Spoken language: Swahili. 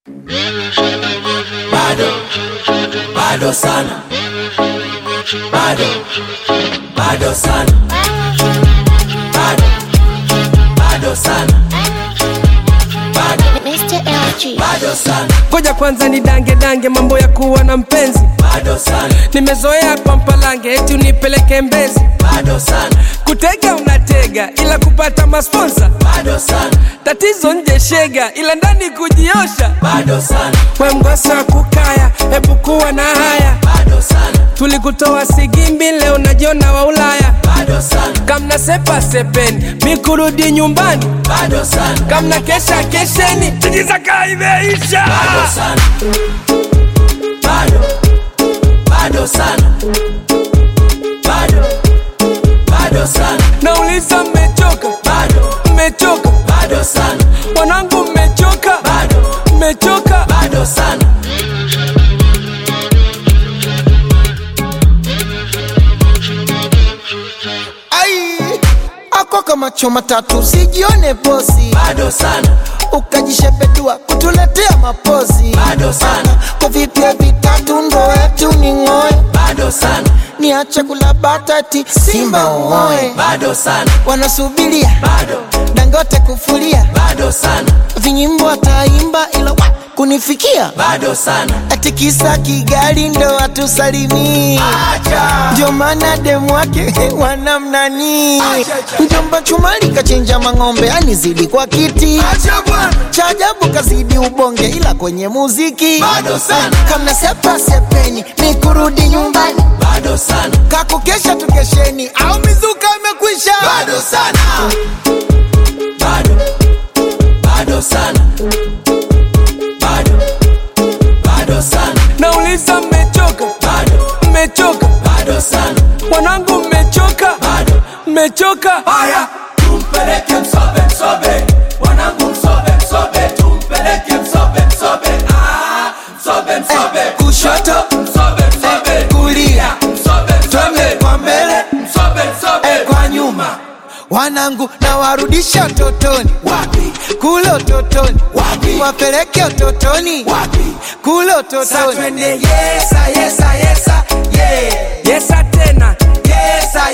bado bado sana bado bado sana bado bado sana bado Mr. LG. bado sana ngoja kwanza ni dange dange mambo ya kuwa na mpenzi bado sana nimezoea kwa mpalange eti unipeleke mbezi bado sana kutega unatega ila kupata masponsa bado sana tatizo nje shega ila ndani kujiosha bado sana we mgosa kukaya hebu kuwa na haya bado sana tulikutoa sigimbi leo najiona wa ulaya bado sana kamna sepa sepeni mi kurudi nyumbani bado sana kamna kesha kesheni tijizaka imeisha bado sana bado bado sana bado bado sana nauliza mmechoka bado mmechoka bado sana wanangu mmechoka bado mmechoka bado sana ai ako kama choma tatu sijione bosi bado sana ukajishepedua kutuletea mapozi Bado sana. kwa vipya vitatu ndo yetu ni ng'oe bado sana niache kula batati simba uoe bado sana wanasubiria bado dangote kufulia bado sana vinyimbo ataimba ila wa, kunifikia bado sana ati kisa kigali ndo atusalimii acha ndio maana demu wake wanamnani Acha. mjomba chumali kachinja mang'ombe anizidi kwa kiti acha bwana cha ajabu kazidi ubonge ila kwenye muziki bado sana kamna sepa sepeni ni kurudi nyumbani bado sana kakukesha tukesheni au mizuka imekwisha bado sana bado bado sana bado bado sana nauliza mmechoka bado mmechoka bado sana wanangu mmechoka bado mmechoka haya tumpeleke msobe msobe wanangu msobe msobe tumpeleke msobe msobe ah msobe msobe kushoto msobe msobe kulia msobe twende msobe kwa mbele msobe msobe eh, kwa nyuma wanangu na warudisha utotoni wapi kule utotoni Wapi? wapeleke utotoni wapi kule Sa utotoni twende yesa yesa yesa yeah yesa tena yesa